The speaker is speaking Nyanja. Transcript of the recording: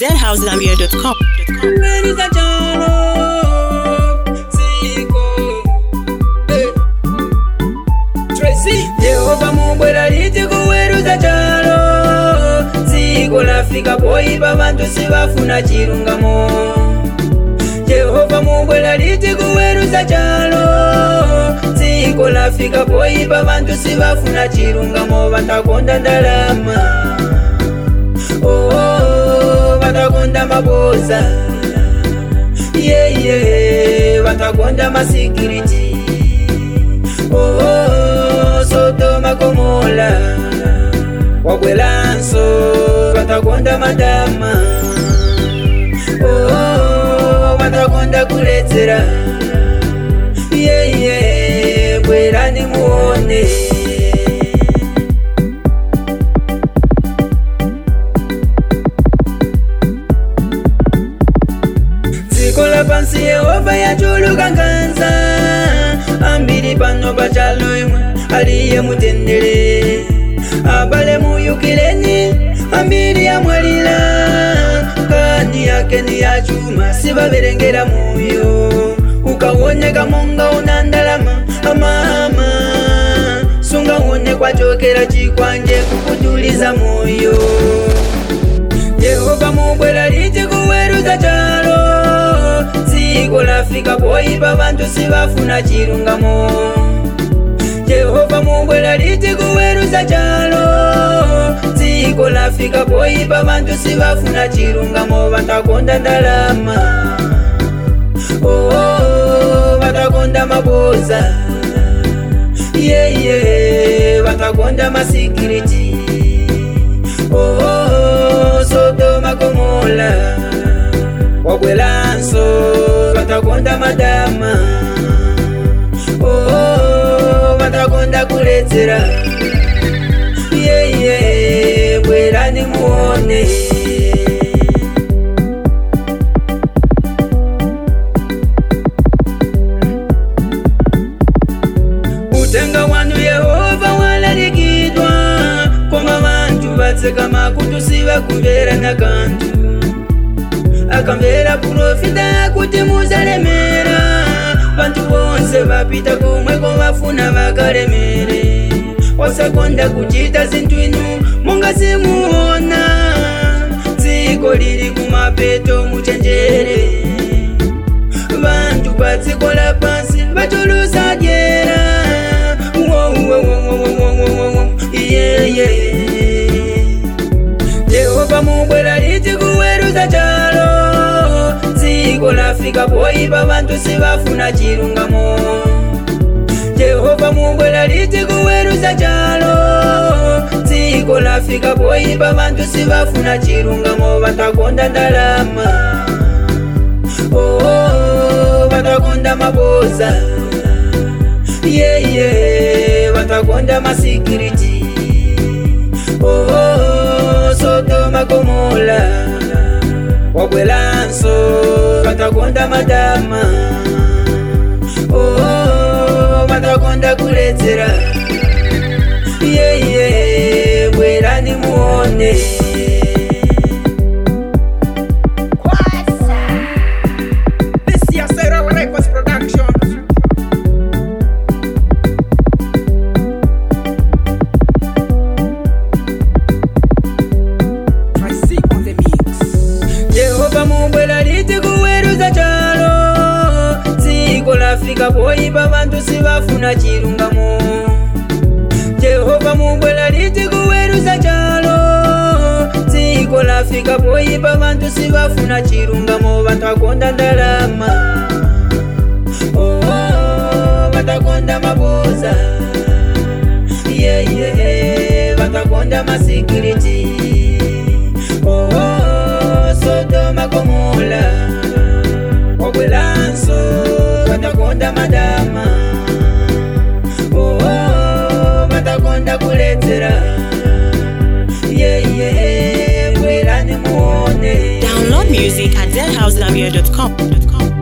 deadhousegambia.com. Ladies and gentlemen, Zico. Eh. Tracy. Yehova mumbwera liti kuweruza chalo dziko lafika poipa vantu sivafuna chilungamo Yehova mumbwera liti kuweruza chalo dziko lafika poipa vantu sivafuna chilungamo vatakonda ndalama oh, oh, oh, vatakonda maboza yeah, yeah, vatakonda masikiriti oh, oh, oh, sodoma gomola wabwelanso vatakonda madama oh, oh, oh, vatakonda kuledzera yeah, yeah, bwerani muone dziko lapansi yehova yachuluka nganza ambiri pano pachalo imwe aliye mutendere abale muyukireni ambiri yamwalira kani yake ni yachuma sivaverengera muyo ukawoneka monga una ndalama amama sungawone kwachokera chikwanje kukutuliza moyo yehova mubwera liti kuweruza chalo dziko lafika poipa vantu sivafuna chilungamo yehova mubwera liti kuweruza chalo dziko lafika poipa vantu sivafuna chilungamo vatakonda ndalama oh, oh, oh, vatakonda maboza yeah, yeah, vatakonda masikiriti oh, oh, oh, sodoma gomola wabwelanso vatakonda madama oh, oh, oh, vatakonda kuledzera yeah, yeah, bwerani muone utenga wanu yehova walalikidwa koma vantu vatseka makutu sivakumvera na kantu akamvera profita kuti muzalemera vantu vonse vapita komweko vafuna vakalemere wasakonda kuchita zinthu inu monga simuona dziko lili kumapeto muchenjere vantu padziko la pansi vachulusa dyera yehova mubwera liti kuweruza chalo dziko lafika poipa vantu sivafuna chilungamo yehova mubwera liti kuweruza chalo dziko lafika poipa vantu sivafuna chilungamo vatakonda ndalama oh, oh, oh, vatakonda maboza yeah, yeah, vatakonda masikiriti oh, oh, oh, sodoma gomola wabwelanso vatakonda madama oh, oh, oh, vatakonda kuledzera yeah, yeah, bwerani muone This year, Sarah Records Production. Tracy on the mix. yehova mubwera liti kuweruza chalo dziko lafika poipa vantu sivafuna chilungamo yehova mubwera liti kuweruza chalo dziko lafika poipa vantu sivafuna chilungamo vatakonda ndalama oh, oh, oh, vatakonda maboza yeah, yeah, vatakonda masikiriti oh, oh, oh, sodoma gomola wabwelanso vatakonda madama oh, oh, oh, vatakonda kuledzera yeah, yeah, bwerani muone Download music at deadhousegambia.com.